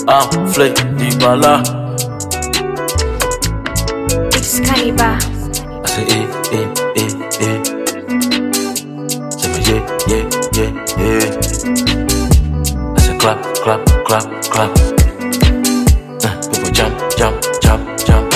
ah, flay dibala. Excalibur. I say, eh, eh, eh, eh. Say me, yeah, yeah, yeah, yeah. I say, clap, clap, clap, clap. Uh, people jump, jump, jump, jump.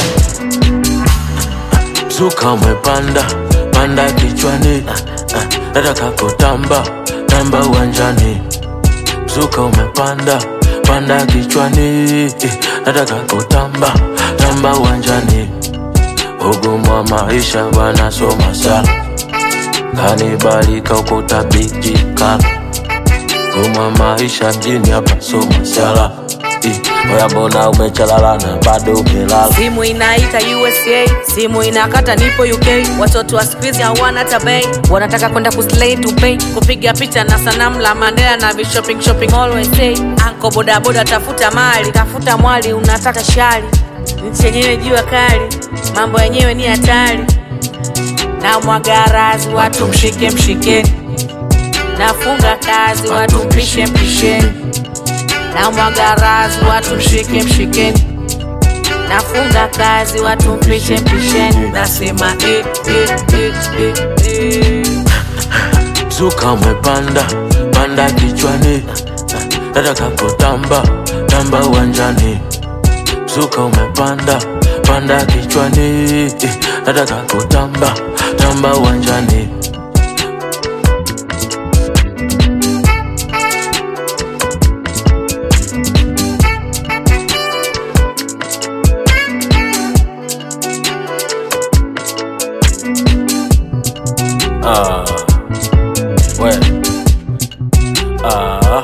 Zuka umepanda, panda kichwani. Uh, uh, nataka kutamba, tamba uwanjani. Zuka umepanda, panda kichwani. Eh, nataka kutamba, tamba uwanjani. Ugumu wa maisha wanasoma sana, kanibalika ukutabijika. Ugumu wa maisha mjini hapa soma sala. Eh, Oya mbona umechalala na bado umelala? simu inaita usa simu inakata nipo uk watoto wa skuizi hawana tabei wanataka kwenda kuslay to pay kupiga picha na sanamu la mandela na vishopping shopping always say anko bodaboda tafuta mali tafuta mwali unataka shari nchi yenyewe jua kali mambo yenyewe ni hatari na mwagarazi watu mshike mshikeni nafunga kazi watu mpishe mpisheni na mwagarazi watu mshike mshikeni nafunga kazi watu mpishe mpisheni nasema eh, eh, eh, eh, eh. Zuka umepanda, panda kichwani. Nataka kutamba, tamba uwanjani. Zuka umepanda, panda kichwani. Eh, Nataka kutamba, tamba uwanjani. Ah, we. Ah.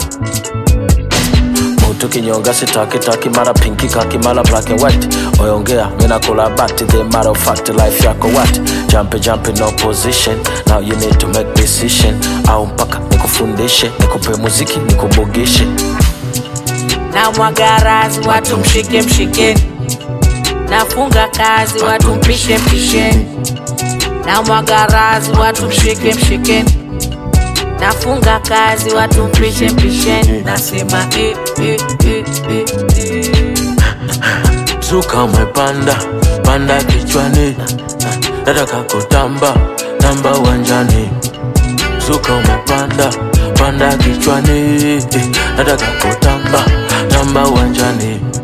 Mutu kinyonga sitaki taki mara pinki kaki mara black and white oyongea mina kula bati the matter of fact life yako what jump jump no position now you need to make decision au mpaka nikufundishe nikupe muziki nikubugishe na mwagarazi watu mshike mshikeni nafunga kazi watu mpishe mpisheni na mwagarazi watu mshike mshikeni nafunga kazi watu mpishe mpisheni nasema eh, eh, eh, eh, eh. Zuka umepanda, panda kichwani. Nataka kutamba, tamba uwanjani. Zuka umepanda, panda kichwani. Nataka kutamba, tamba uwanjani.